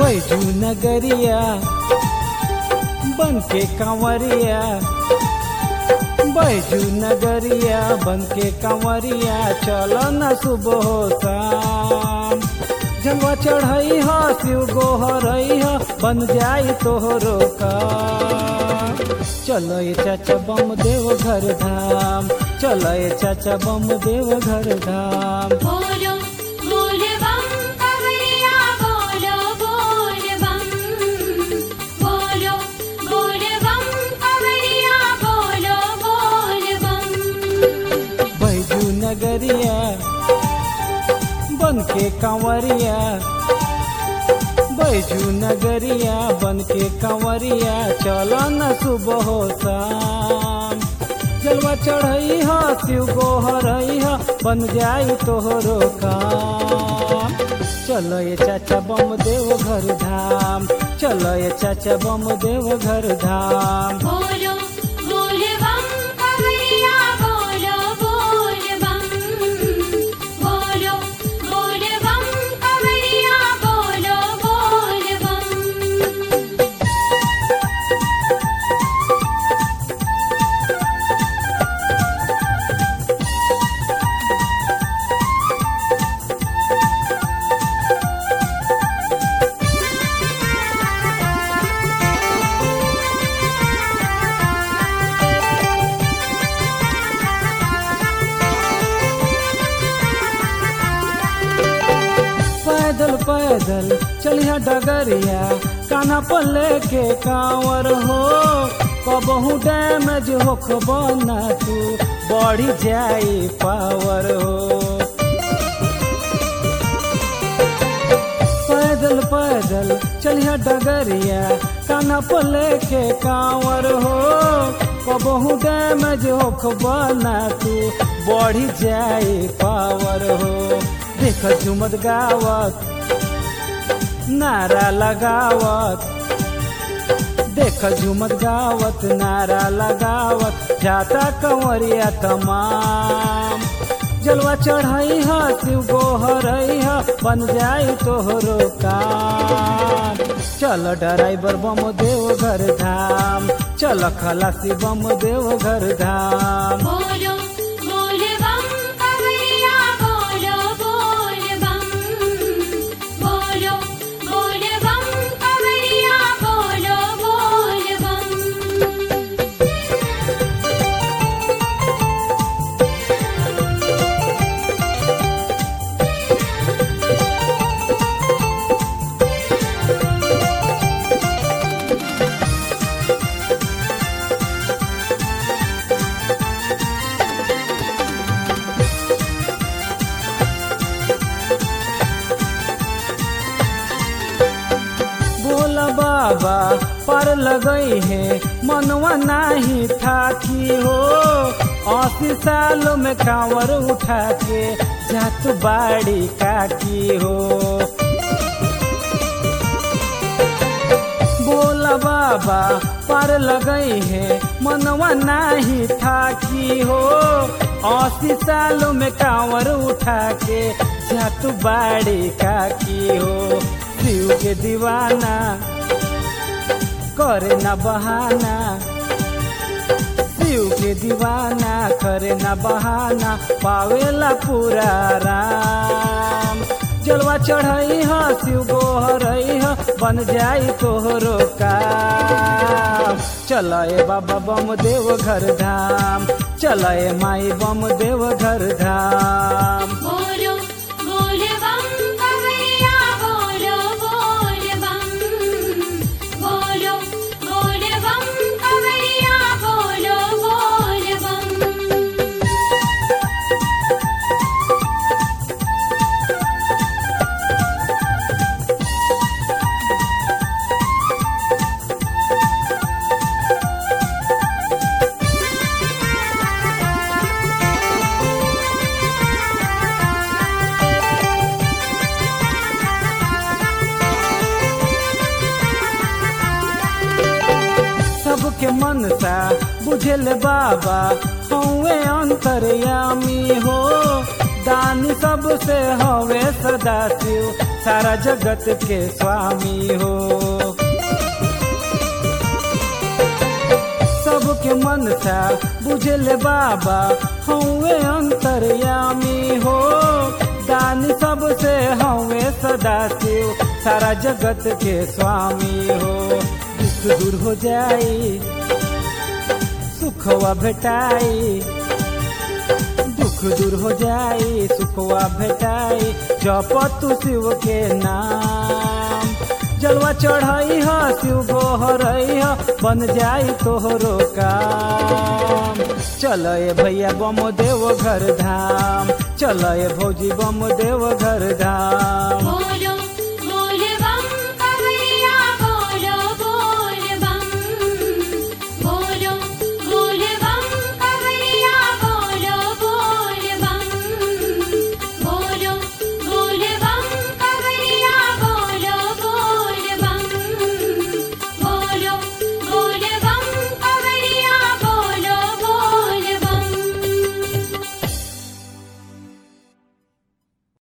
बैजू नगरिया बन के कंवरिया बैजू नगरिया बन के कंवरिया चलो न सुबह शाम जलवा चढ़ई ह शिव गोहरई ह बन जाई तोहरो का चलो ये चाचा बम देव घर धाम चलो ये चाचा बम देव घर धाम बोलो बोल बम कवरिया बोलो बोल बम बोलो बोल बम कवरिया बोलो बोल बम बैजू नगरिया बन के कंवरिया बैजू नगरिया बन के कंवरिया चलो न सुबह शाम जलवा चढ़ई ह शिव गोहरई ह बन जाई तोहरो काम चलो ये चाचा बम देव घर धाम चलो ये चाचा बम देव घर धाम बोलो बोल बम कवरिया बोलो बोल बम बोलो बोल बम कवरिया बोलो बोल बम पैदल पैदल चलिया डगरिया काना पर लेके कांवर हो कबहू डैमेज होख बना तू बढ़ी जाई पावर हो पैदल पैदल चलिया डगरिया काना पर लेके कांवर हो कबहू डैमेज होख बना तू बढ़ी जाई पावर हो देख झुमत गावत नारा लगावत देख झुमत गावत नारा लगावत जाता कंवरिया तमाम जलवा चढ़ई ह शिव गोहरई ह बन जाई तोहरो काम चल ड्राइवर बम देव घर धाम चल खलासी बम देव घर धाम बोलो बोल बम कवरिया बोलो बोल बम बोलो बोल बम कवरिया बोलो बोल बम बोला बाबा पर लगई है मनवा नाही थाकी हो अस्सी सालों में कांवर उठा के जात बाड़ी काकी हो बोला बाबा पर लगई है मनवा नाही थाकी हो अस्सी सालों में कांवर उठा के जात बाड़ी काकी हो शिव के दीवाना करे न बहाना शिव के दीवाना करे न बहाना पावेला पूरा राम जलवा चढ़ई ह शिव गोहरई ह बन जाई तोहरो काम चलाए बाबा बम देव घर धाम चलाए माई बम देव घर धाम बोलो बोल बम कवरिया बोलो बोल बम बोलो बोल बम कवरिया बोलो बोल बम सबके मनसा बुझल बाबा हौवे अंतर्यामी हो दानी सबसे हवे सदा शिव सारा जगत के स्वामी हो सबके मन सा बुझले बाबा हौवे अंतर्यामी हो दान सबसे हौवे सदा शिव सारा जगत के स्वामी हो दुख दूर हो जाई सुखवा भेटाई दुख दूर हो जाई सुखवा भेटाई जप तू शिव के नाम जलवा चढ़ाई ह शिव गोहरई ह बन जाई तोहरो काम चल ए भैया बम देव घर धाम चल ए भौजी बम देव घर धाम